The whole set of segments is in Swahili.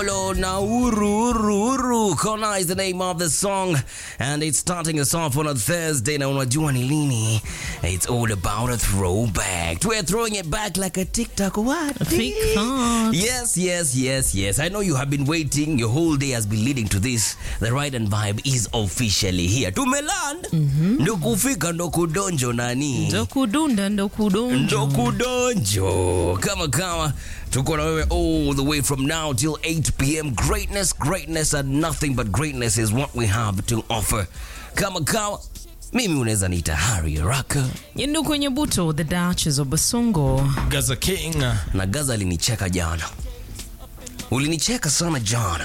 Polo na Uru Uru Uru. Kona is the name of the song and it's starting us off on a Thursday na unajua ni lini. It's all about a throwback. We're throwing it back like a TikTok what? TikTok. Yes, yes, yes, yes. I know you have been waiting. Your whole day has been leading to this. The ride and vibe is officially here. Tumeland. Ndo kufika ndo kudonjo nani? ndo kudunda ndo kudonjo ndo kudonjo kama kama tuko na wewe all the way from now till 8 pm greatness greatness and nothing but greatness is what we have to offer kama kama mimi unaweza niita hari raka yendo kwenye buto the duchess of basongo Gaza King. na gaza alinicheka jana ulinicheka sana jana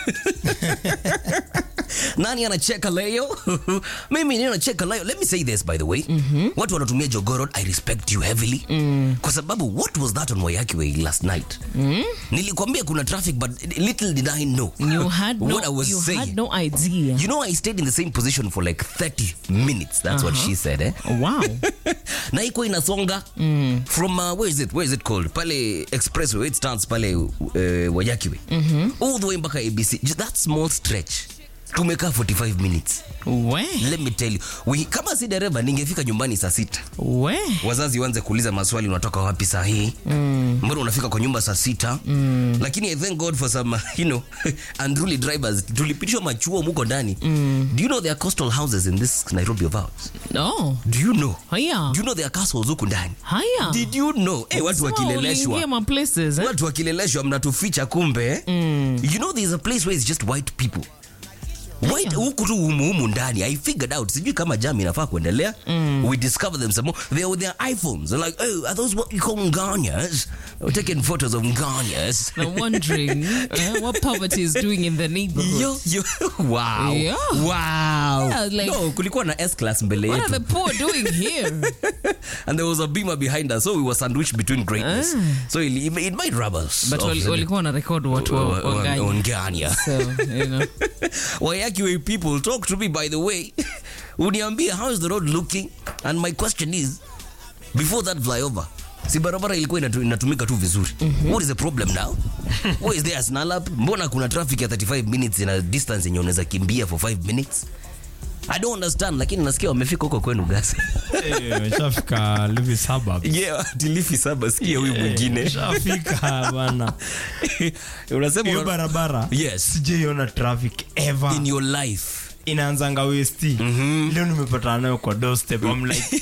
nani anacheka leo mimi ndio nacheka leo let me say this by the way watu wanatumia jogorod i respect you heavily kwa sababu what was that on wayaki way last night nilikwambia kuna traffic but little did i know you had no, what i was you saying had no idea you know i stayed in the same position for like 30 minutes that's what she said eh wow na iko inasonga mm. from uh, where is it where is it called pale expressway where it stands pale uh, wayakiwe mm-hmm. all the way mpaka abc Just that small stretch tumekaa 45 minutes we let me tell you we, kama si dereva ningefika nyumbani saa sita we wazazi wanze kuuliza maswali unatoka wapi saa hii mm. mbona unafika kwa nyumba saa sita mm. lakini i thank god for some you know unruly drivers tulipitishwa machuo muko ndani mm. do you know there are coastal houses in this nairobi of ours no do you know haya do you know there are castles huku ndani haya did you know hey, watu So, wakileleshwa uliingia ma places eh? watu wakileleshwa mnatuficha kumbe mm. you know there's a place where it's just white people White, huku tu humuhumu ndani i figured out sijui kama jam inafaa kuendelea mm. we discover them some more they with their iphones They're like oh are those what you call nganyas We're taking photos of nganyas I'm wondering eh, what poverty is doing in the neighborhood. Yo, yo, wow. Yeah. Wow. Yeah, like- no, kulikuwa na S class mbele What yetu are the poor doing here? and there was a beamer behind us so we were sandwiched between greatness so it, it might rub us But off wali- the- walikuwa na record watu wa- wa- wa- wanganya. Onganya. So, you know. Wayakiwe people talk to me by the way uniambie how is the road looking and my question is before that flyover si barabara ilikuwa inatu, inatumika tu vizuri what is the problem now what is there a snarl-up? mbona kuna traffic ya 35 minutes in a distance yenye unaweza kimbia for 5 minutes i don't understand lakini nasikia wamefika huko kwenu gasi Eh, Shafika Levi suburb. yeah tilifi saba sikia huyu mwingine Shafika bana. unasema Hiyo una- barabara. yes Sijaiona traffic ever. in your life Inaanzanga West. Leo nimepatana nayo kwa doorstep. I'm like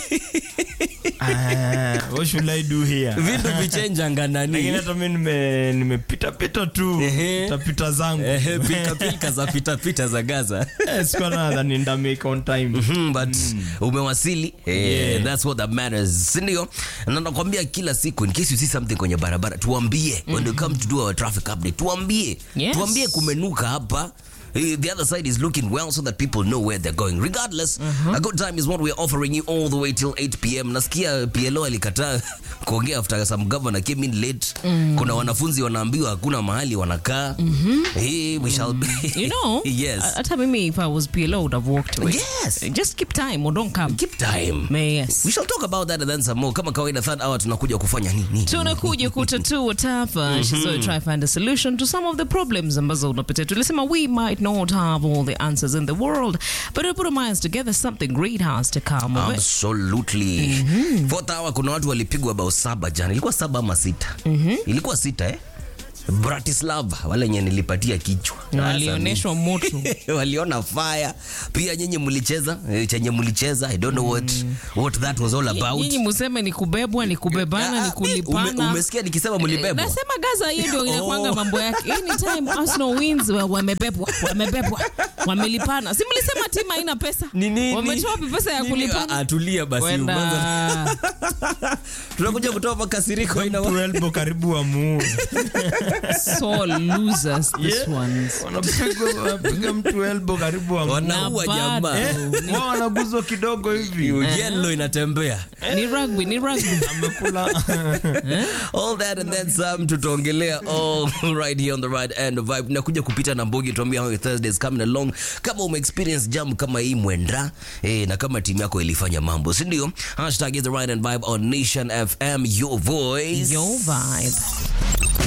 ah, what should I do here? vitu vichenjanga Lakini nani hata mimi nime nimepita pita tu. Ehe. Pita pita zangu. Ehe, pilkapilka za pitapita za gaza Eh, sikuwa nadhani nda make on time. Mhm, but umewasili eh, that's what that matters sindio na nakwambia kila siku in case you see something kwenye barabara tuambie when you come to do our traffic update tuambie Yes. tuambie kumenuka hapa Eh, The other side is looking well so that people know where they're going. Regardless, a good time is what we're offering you all the way till 8 p.m. Nasikia PLO alikataa kuongea after some governor came in late. Kuna wanafunzi wanaambiwa hakuna mahali wanakaa. Eh, we shall be. You know, yes. hata mimi if I was PLO would have walked away. Yes. Just keep time or don't come. Keep time. May, yes. We shall talk about that and then some more. Kama kawaida third hour tunakuja kufanya nini? tunakuja kutatua tafa so try find a solution to some of the problems ambazo unapitia tulisema we might not have all the answers in the world but we put our minds together something great has to come of it. Absolutely. Fourth hour kuna watu walipigwa bao saba jana. Ilikuwa saba ama sita? Ilikuwa sita eh? Bratislava wale wenye nilipatia kichwa. Na Sasa walioneshwa moto waliona fire pia nyinyi mlicheza eh, chenye mlicheza i don't know what what that was all about nyinyi museme ni kubebwa ni kubebana Ah, ni kulipana ume- umesikia nikisema mlibebwa nasema gaza hiyo ndio inakwanga Oh. mambo yake anytime arsenal wins wa- wamebebwa wamebebwa wamelipana si mlisema timu haina pesa Ni nini? wametoa wapi pesa ya Nini? kulipana Ah, ah, tulia basi umeanza- Kwenda. tunakuja kutoa makasiriko aina wa- Mtu elbow karibu wa muu. so losers this Yeah. ones Wanapigwa wanapiga mtu elbow karibu wa muu. wanaua Na jamaa bado. Wao wanaguzwa kidogo hivi. yellow inatembea ni rugby ni rugby Amekula all that and then some tutaongelea all right here on the right end of vibe nakuja kupita na mbogi tuambia how your thursday is coming along kama ume experience jam kama hii mwenda eh, na kama timu yako ilifanya mambo si ndio hashtag is the right end vibe on nation fm your voice your vibe